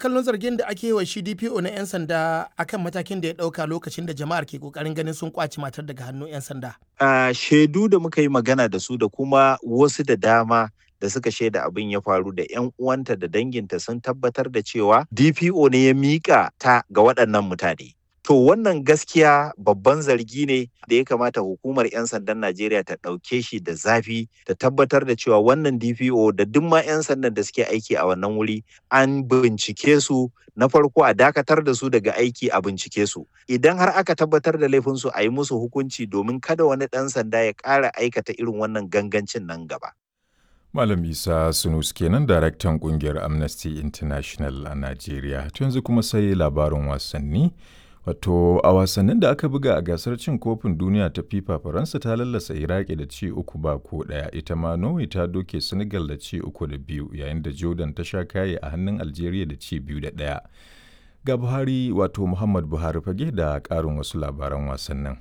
kallon zargin da ake yi wa shi DPO na 'yan sanda akan matakin da ya ɗauka lokacin da jama'ar ke ƙoƙarin ganin sun kwaci matar daga hannun 'yan sanda? Uh, shaidu da muka yi magana da su da kuma wasu da dama da suka shaida abin ya faru da 'yan uwanta da danginta sun tabbatar da cewa DPO ne ya miƙa ta ga waɗannan mutane. To wannan gaskiya babban zargi ne da ya kamata hukumar 'yan sandan Najeriya ta ɗauke shi da zafi ta tabbatar da cewa wannan DPO da duk ma 'yan sandan da suke aiki a wannan wuri an bincike su na farko a dakatar da su daga aiki a bincike su. Idan har aka tabbatar da laifinsu a yi musu hukunci domin kada wani ɗan sanda ya ƙara aikata irin wannan gangancin nan gaba. Malam Isa Sunus kenan daraktan kungiyar Amnesty International a Najeriya. yanzu kuma sai labarin wasanni. Wato a wasannin da aka buga a gasar cin kofin duniya ta FIFA Faransa ta lallasa Iraki da ci uku ba ko ɗaya ita ma Norway ta doke Senegal da ci uku da biyu yayin da Jordan ta sha kaye a hannun Algeria da ci biyu da ɗaya. Ga Buhari wato Muhammad Buhari fage da ƙarin wasu labaran wasannin.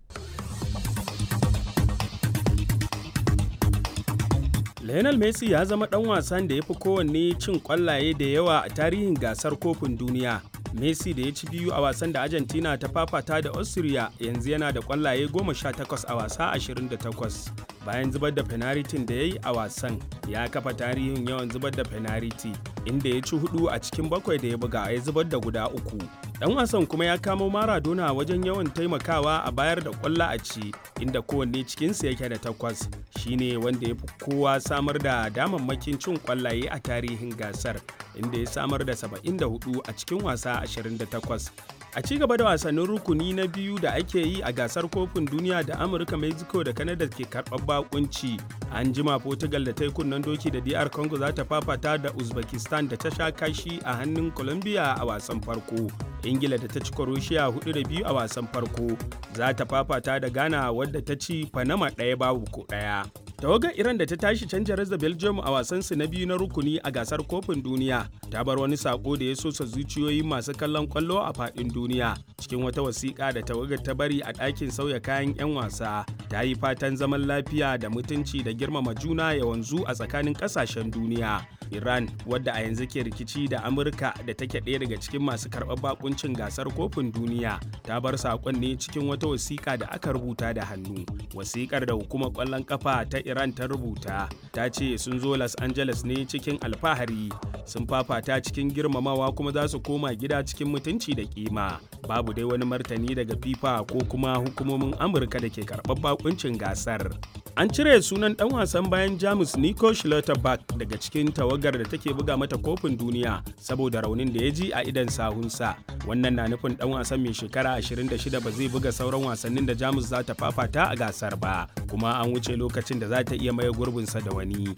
Lionel Messi ya zama ɗan wasan da ya fi kowanne cin ƙwallaye da yawa a tarihin gasar kofin duniya. Messi da ya ci biyu a wasan da Argentina ta fafata da Austria yanzu yana da ƙwallaye 18 a wasa 28. Bayan zubar da fenaritin da ya yi a wasan, ya kafa tarihin yawan zubar da fenariti, inda ya ci hudu a cikin bakwai da ya buga ya zubar da guda uku. Dan wasan kuma ya kamo Maradona wajen yawan taimakawa a bayar da kwallo a ci inda kowanne cikinsu yake da takwas shine wanda ya fi kowa samar da damammakin cin kwallaye a tarihin gasar inda ya samar da 74 a cikin wasa 28 a ci gaba da wasannin rukuni na biyu da ake yi a gasar kofin duniya da amurka mexico da canada ke karɓar bakunci an jima portugal da ta yi kunnen doki da dr congo za ta fafata da uzbekistan da ta sha kashi a hannun colombia a wasan farko ingila da ta ci croatia hudu da biyu a wasan farko za ta fafata da ghana wadda ta ci panama ɗaya babu ko ɗaya tawagar iran da ta tashi canja da belgium a wasansu na biyu na rukuni a gasar kofin duniya ta bar wani sako da ya sosa zuciyoyin masu kallon kwallo a faɗin duniya cikin wata wasiƙa da tawagar ta bari a ɗakin sauya kayan 'yan wasa ta yi fatan zaman lafiya da mutunci da girmama juna ya wanzu a tsakanin ƙasashen duniya iran wadda a yanzu ke rikici da amurka da take ɗaya daga cikin masu karɓar bakuncin gasar kofin duniya ta bar saƙon ne cikin wata wasiƙa da aka rubuta da hannu wasiƙar da hukumar ƙwallon ƙafa ta iran ta rubuta ta ce sun zo los angeles ne cikin alfahari sun fafata cikin girmamawa kuma za su koma gida cikin mutunci da kima babu dai wani martani daga fifa ko kuma hukumomin amurka da ke karɓar bakuncin gasar an cire sunan dan wasan bayan jamus nico schlotterberg daga cikin tawagar da take buga mata kofin duniya saboda raunin da ya ji a idan sahunsa wannan na nufin dan wasan mai shekara 26 ba zai buga sauran wasannin da jamus za ta fafata a gasar ba kuma an wuce lokacin da za ta iya maye gurbinsa da wani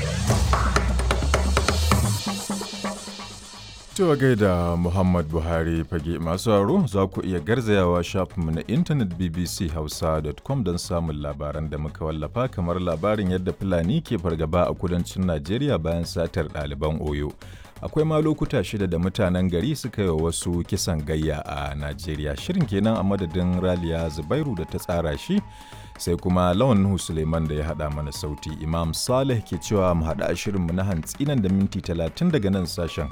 Cewa gaida Muhammad Buhari fage masu haro za ku iya garzayawa shafinmu na intanet bbchausa.com don samun labaran da muka wallafa kamar labarin yadda Fulani ke fargaba a kudancin Najeriya bayan satar ɗaliban Oyo. Akwai ma lokuta shida da mutanen gari suka yi wasu kisan gayya a Najeriya. Shirin kenan a madadin Raliya Zubairu da ta tsara shi sai kuma lawan Nuhu Suleiman da ya haɗa mana sauti. Imam Saleh ke cewa mu haɗa shirinmu na hantsi nan da minti talatin daga nan sashen